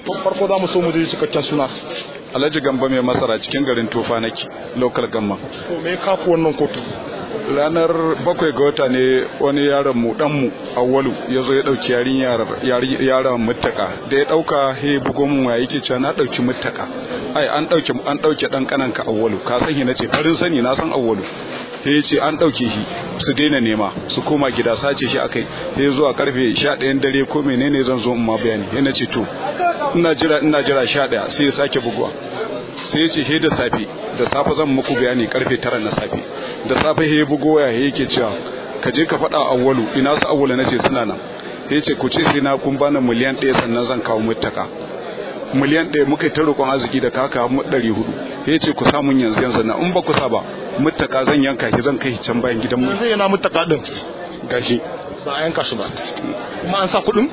farko za mu so mu ji cikakken suna Alhaji Gamba mai masara cikin garin Tofa nake local gamma. to me kafu wannan kotu Ranar bakwai ga wata ne wani yaron mu dan mu Awwalu ya zo ya dauki yarin yaron muttaka da ya dauka he bugo mun waya yake cewa na dauki muttaka ai an dauke an dauke dan kananka Awwalu ka san shi nace farin sani na san Awwalu he ce an dauke shi su daina nema su koma gida sace shi akai he zuwa karfe 11 dare ko menene zan zo in ma bayani he nace to ina jira ina jira 11 sai ya sake buguwa sai ya ce he da safe da safe zan muku bayani karfe 9 na safe da safe he bugo ya he yake cewa ka je ka faɗa awwalu ina su awwalu nace suna nan he ce ku ce sai na kun bani miliyan 1 sannan zan kawo mutaka miliyan 1 muka ta roƙon arziki da kaka mu 400 he ce ku samun yanzu yanzu na in ba ku sa ba mutaka zan yanka shi zan kai can bayan gidan mu yanzu yana mutaka din gashi ba a yanka shi ba kuma an sa kuɗin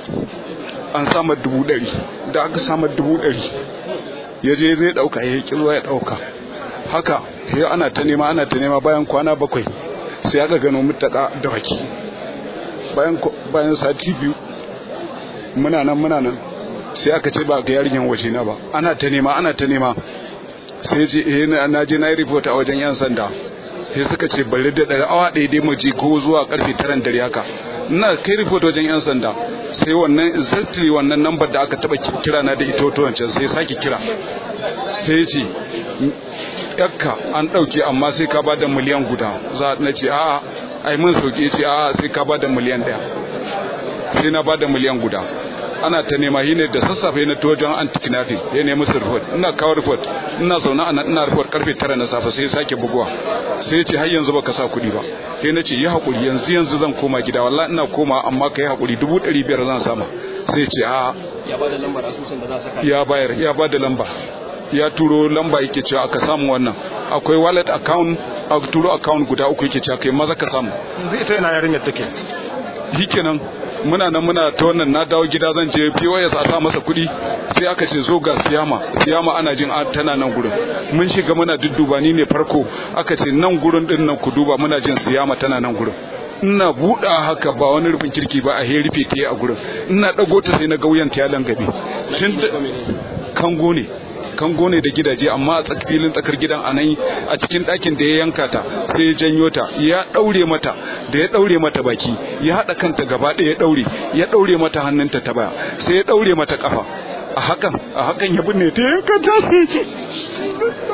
an samar dubu ɗari da aka samar dubu ɗari ya je zai ɗauka ya kirwa ya ɗauka haka ya ana ta nema ana ta nema bayan kwana bakwai sai aka gano mutaka da waki bayan bayan sati biyu muna nan muna nan sai aka ce ba ga yarinyar waje na ba ana ta nema ana ta nema sai ce eh na je na yi report a wajen yan sanda sai suka ce bari da ɗari awa ɗaya dai mu je ko zuwa karfe taran dare haka ina kai report wajen yan sanda sai wannan exactly wannan number da aka taba kira na da ito wancan sai sake kira sai ce yakka an dauke amma sai ka bada miliyan guda za na ce a'a ai mun sauke ce a'a sai ka bada miliyan daya sai na bada miliyan guda ana ta nema shi ne da sassafe na wajen anti-kidnapping ya nemi su report ina kawo report ina zaune a ina report karfe tara na safe sai sake buguwa sai ce har yanzu baka sa kuɗi ba sai na ce yi haƙuri yanzu yanzu zan koma gida wallahi ina koma amma ka yi haƙuri dubu ɗari biyar zan sama sai ce a ya ba da lambar asusun da za saka ya bayar ya ba da lamba ya turo lamba yake cewa aka samu wannan akwai wallet account a turo account guda uku yake cewa kai maza ka samu yanzu ita ina yarinyar take shikenan muna nan muna ta wannan na dawo gida zan je POS a sa masa kuɗi sai aka ce zo ga siyama siyama ana jin tana nan gurin mun shiga muna dudduba ni ne farko aka ce nan gurin din nan ku duba muna jin siyama tana nan gurin ina buɗa haka ba wani rufin kirki ba a he rufe ta a gurin ina ɗago ta sai na ga wuyan ta ya langabe tun kango ne kango ne da gidaje amma a filin tsakar gidan a nan a cikin ɗakin da ya yanka ta sai ya janyo ta ya ɗaure mata da ya ɗaure mata baki ya haɗa kanta gaba ɗaya ya ɗaure ya ɗaure mata hannunta ta baya sai ya ɗaure mata ƙafa a hakan a hakan ya binne ta yanka ta